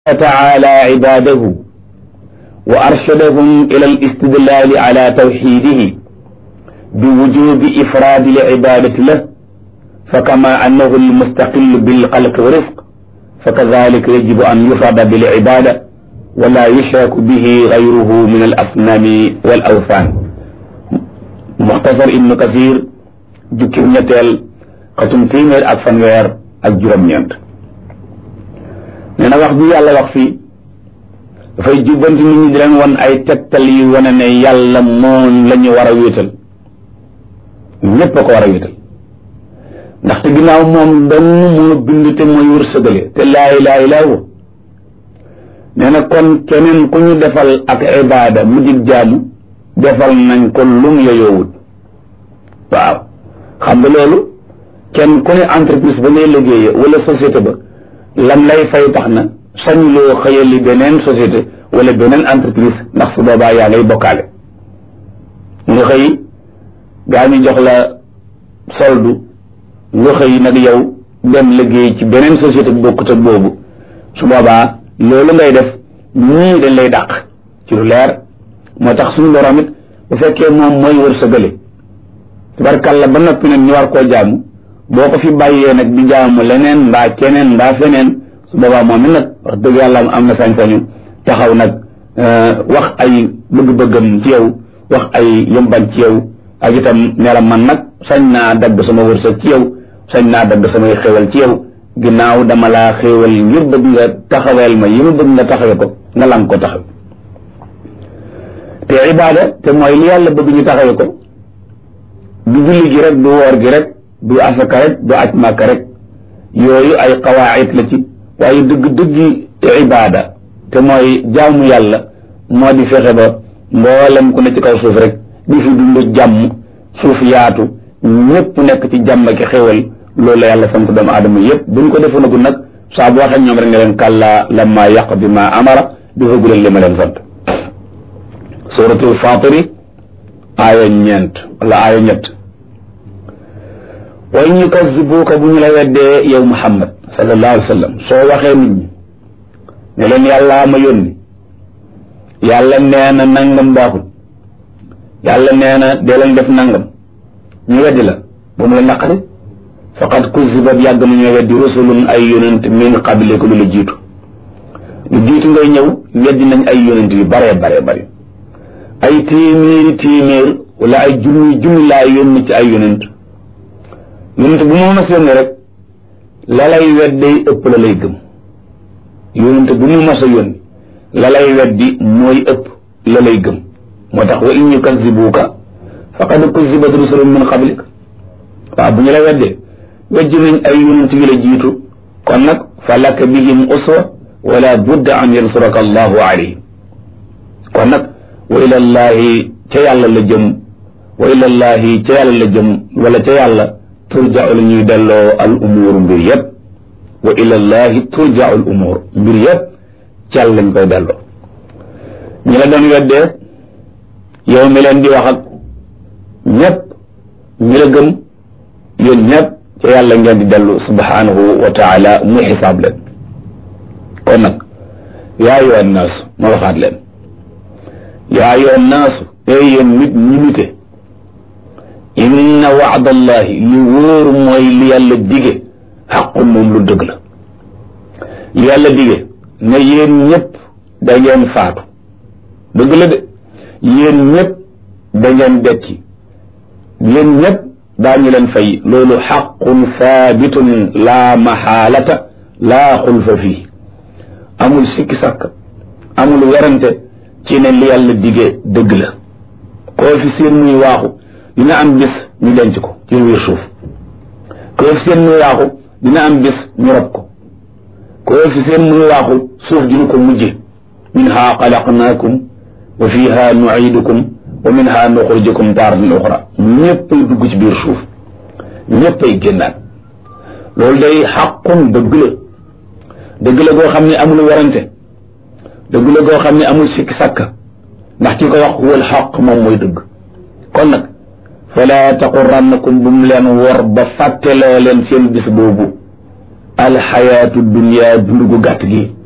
تعالى عباده وأرشدهم إلى الاستدلال على توحيده بوجوب إفراد العبادة له فكما أنه المستقل بالخلق والرزق فكذلك يجب أن يفرد بالعبادة ولا يشرك به غيره من الأصنام والأوثان مختصر ابن كثير جكر نتال قتم تيمير ak fanweer ak juróom ñeent nee na wax bi yàlla wax fii dafay jubbanti nit ñi di leen wan ay tegtal yu wane ne yàlla moom la ñu war a wéetal ñépp a ko war a wéetal ndaxte ginnaaw moom dong moo bind te mooy wërsëgale te laa ilaaha illaa huwa nee na kon keneen ku ñu defal ak ibaada mu dig jaamu defal nañ ko lum yoyoowut waaw xam nga loolu kenn ku ne entreprise ba ngay liggéeye wala société ba lan lay fay tax na sañuloo xëyali beneen société wala beneen entreprise ndax su boobaa yaa ngay bokkaale nga xëy gaa ñu jox la soldu nga xëy nag yow dem liggéey ci beneen société bu bokkut ak boobu su boobaa loolu ngay def ñii dañ lay dàq ci lu leer moo tax suñu borom it bu fekkee moom mooy wërsëgale tabarkàlla ba noppi nag ñu war koo jaamu boo ko fi bàyyee nag di jaamu leneen mbaa keneen mbaa feneen su boobaa moom it nag wax dëgg yàlla am na sañ-sañu taxaw nag wax ay bëgg-bëggam ci yow wax ay yëmban ci yow ak itam ne la man nag sañ naa dagg sama wërsëg ci yow sañ naa dagg samay xéwal ci yow ginnaaw dama laa xéwal ngir bëgg nga taxaweel ma yi ma bëgg nga taxawe ko nga lang ko taxaw te ibaada te mooy li yàlla bëgg ñu taxawe ko du julli gi rek du woor gi rek du asaka rek du aj màkka rek yooyu ay qawaayit la ci waaye dëgg-dëggi ibaada te mooy jaamu yàlla moo di fexe ba mboolem ku ne ci kaw suuf rek di fi dund jàmm suuf yaatu ñëpp nekk ci jàmm ki xéwal loolu la yàlla sant doomu aadama yëpp buñ ko defoonagul nag saa bu waxee ñoom rek nga leen kàllaa lamma yàq bi ma amara di fëggu leen li ma leen sant suratul fatiri aaya ñeent wala aaya ñett wa in yukazzibuuka bu ñu la weddee yow muhammad sallallahu alayhi wa sallam soo waxee nit ñi ne leen yàllaa ma yónni yàlla nee na nangam baaxul yàlla nee na dee leen def nangam ñu weddi la ba mu la naqari faqad kuzibat yàgg nañoo weddi rusulun ay yonent min qabliku lu la jiitu lu jiitu ngay ñëw weddi nañ ay yonent yu bare bare bare ay téeméeri téeméer wala ay junni junni laa yónni ci ay yonent yonent bu mu mas yónni rek la lay wedday ëpp la lay gëm yonent bu mu mas a yónni la lay weddi mooy ëpp la lay gëm moo tax wa in yukazibuuka faqad kuzibat rusulun min qablik waaw bu ñu la weddee weddi nañ ay yonent yu la jiitu kon nag fa laka bihim uswa wala budda an yansuraka allahu alayhim kon nag wa ilallahi ca yàlla la jëm wa ilallahi ca yàlla la jëm wala ca yàlla turja'u la ñuy delloo al umuur mbir yëpp wa ilallahi turja'u al umuur mbir yëpp ca yàlla lañ koy delloo ñi la doon weddee yow mi leen di wax ak ñëpp ñi la gëm yéen ñëpp ca yàlla ngeen di dellu subhanahu wa taala muy xisaab leen kon nag yaa ayyuha nnaas ma waxaat leen yaa ayyuha naasu ey yéen nit ñi nite inna waadallahi li wóor mooy li yàlla dige xaqun moom lu dëgg la li yàlla dige ne yéen ñëpp da ngeen faatu dëgg la de yéen ñëpp da ngeen dekki yéen ñëpp daañu leen fay loolu xaqun saabitun laa maxaalata laa xulfa fii amul sikki sàkk amul werante ci ne li yàlla dige dëgg la koo fi seen muy waaxu dina am bis ñu denc ko ci biir suuf koo fi seen muy waaxu dina am bis ñu rob ko koo fi seen muy waaxu suuf dina ko mujje minha xalaqnaakum wa fiha nuidukum wa minha nuxrijukum taaratan uxra ñëppay dugg ci biir suuf ñëppay génnaat loolu day xaqun dëgg la dëgg la goo xam ne amul warante dëgg la goo xam ne amul sikki sàkka ndax ki ko wax wal xaq moom mooy dëgg kon nag fala taqurannakum bu mu leen wor ba fàtteloo leen seen bis boobu alxayaatu dunia dund gu gàtt gi